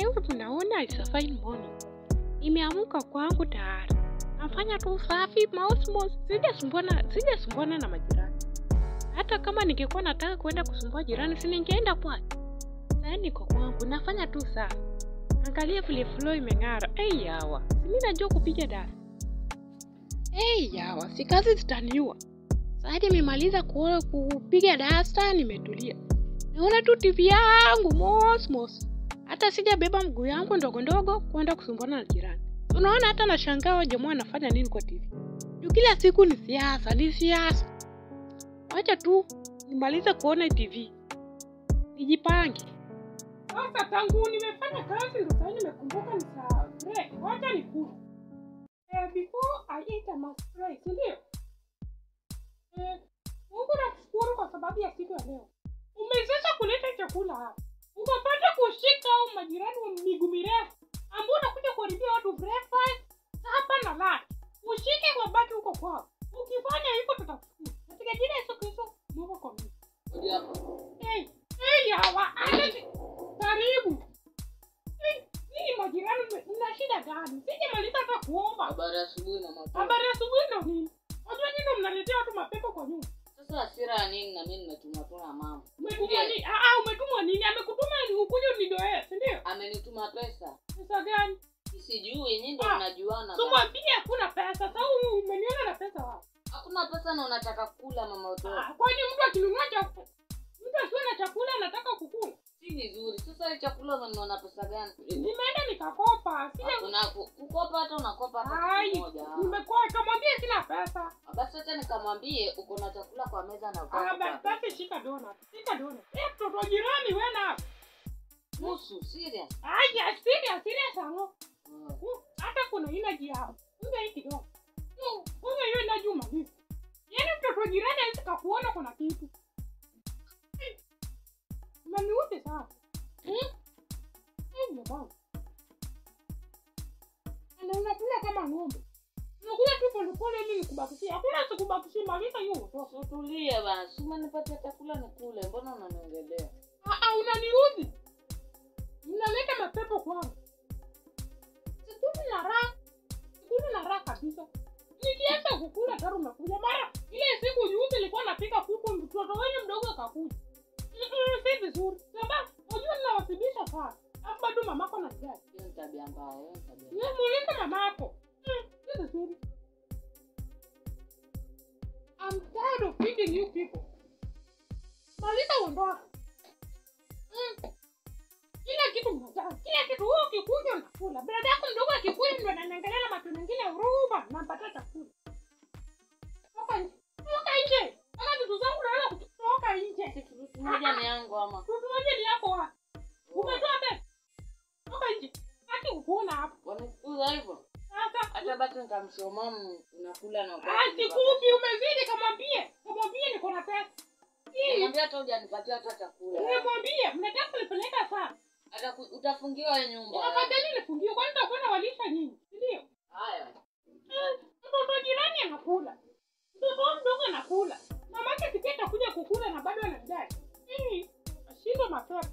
leo tunaona it's a fine morning. Nimeamka kwangu tayari. Nafanya tu usafi maosmos, sijasumbwana sijasumbwana na majirani. Hata kama ningekuwa nataka kwenda kusumbua jirani, si ningeenda kwake. Sasa niko kwangu nafanya tu usafi. Angalia vile flow imeng'ara. Ei yawa, si mimi najua kupiga dasi. Ei yawa, si kazi zitaniua. Sasa nimemaliza ku- kupiga dasta, nimetulia. Naona tu TV yangu mosmos. Hata sijabeba mguu yangu ndogo ndogo kwenda kusumbuana na jirani. Unaona, hata nashangaa wa jamaa anafanya nini kwa TV. Juu kila siku ni siasa, ni siasa. Wacha tu nimalize kuona TV, nijipange. Sasa tangu nimefanya kazi ndo sasa nimekumbuka ni saa break. Wacha nikule. Eh, before I eat I must pray, si ndio? Eh, Mungu nakushukuru kwa sababu ya siku ya leo. Umewezesha kuleta chakula hapa. Ukapata kushika au majirani wa miguu mirefu ambao unakuja kuharibia watu breakfast hapa na lunch. Ushike kwa baki huko kwao. Ukifanya hivyo tutakushukuru. Katika jina la Yesu Kristo, Mungu kwa mimi. Hey, hey hawa, ale karibu. Hey, Hii majirani mna- mna shida gani? Sijamaliza hata kuomba. Habari ya asubuhi na mapema. Habari ya asubuhi ndo nini? Wajua nyinyi ndo mnaletea watu mapepo kwa nyumba. Sasa hasira ya nini na mimi nimetuma tu na mama. Umetumwa nini? Ah, ah, umetumwa nini? Amekutuma ili ukuje unidoee, si ndio? Amenituma pesa. Pesa gani? Sijui nyinyi ndio Ah, mnajuana. bana. Tumwambie hakuna pesa. Sasa huyu umeniona na pesa wapi? Hakuna pesa na unataka kula mama utoto. Ah, kwani mtu akinunua chakula, mtu asiwe na chakula anataka kukula. Si vizuri. Sasa ile chakula umenunua na pesa gani? Nimeenda nikakopa. Sija Hakuna ku- kukopa hata unakopa hata Ai, kitu moja. nimekopa. Mwambie sina pesa. Basi acha nikamwambie uko na chakula kwa meza na Ah, ukopa. basi basi shika donut. Shika donut. Eh, mtoto wa jirani wewe na. Nusu serious. Ai, ya serious, serious ano. Mm. Hmm, Hata kuna energy yao. Unga hii kidogo. Hmm, Unga hiyo energy umaliza. Yaani mtoto wa jirani hawezi kakuona kuna kitu. Hmm. Unaniudhi sana. Hmm? Hmm, baba. Na unakula kama ng'ombe. Unakula tu polepole ili nikubakishie. Hakuna sikubakishie maliza hiyo utoke. Utulie basi. Si umenipatia chakula nikule. Mbona unaniongelea? Ah, ah, unaniudhi. Mnaleta mapepo kwangu. Sikuli na raha. Sikuli na raha kabisa. Nikianza kukula taro unakuja mara ile siku juzi nilikuwa napika kuku mtoto wenye mdogo akakuja. Mm-mm, Si vizuri. Sababu unajua ninawasibisha sana. Alafu bado mamako anajali. Hiyo ni tabia mbaya. Hiyo ni tabia. Wewe muulize mamako. Mm, Si vizuri. I'm tired of feeding you people. Maliza uondoke. Mm. Kila kitu mnataka. Kila kitu wewe ukikuja unakula. Brada yako mdogo akikuja ndo ananiangalia na macho mengine huruma nampatia chakula. Toka nje. Toka nje. Kama vitu zangu naona kutoka nje. Kitu moja ni yangu ama. Kitu moja ni yako wapi? Umetoa pesa. Toka nje. Haki ukuona hapo. Wanafukuza hivyo. Sasa Hata basi nikamsoma m- unakula na Ah, sikupi umezidi kamwambie. Kamwambie niko na pesa. Hii. Nimwambia hata hujanipatia hata chakula. Nimwambie mnataka kunipeleka sana. Hata ku- utafungiwa hii nyumba. Afadhali nifungie kwani nitakuwa nawalisha nyinyi. Si ndio? Haya. Eh, Mtoto wa jirani anakula. Mtoto wa mdogo anakula. Mamake sikia atakuja kukula na bado anajali. Hii. Ashindwe mapepo.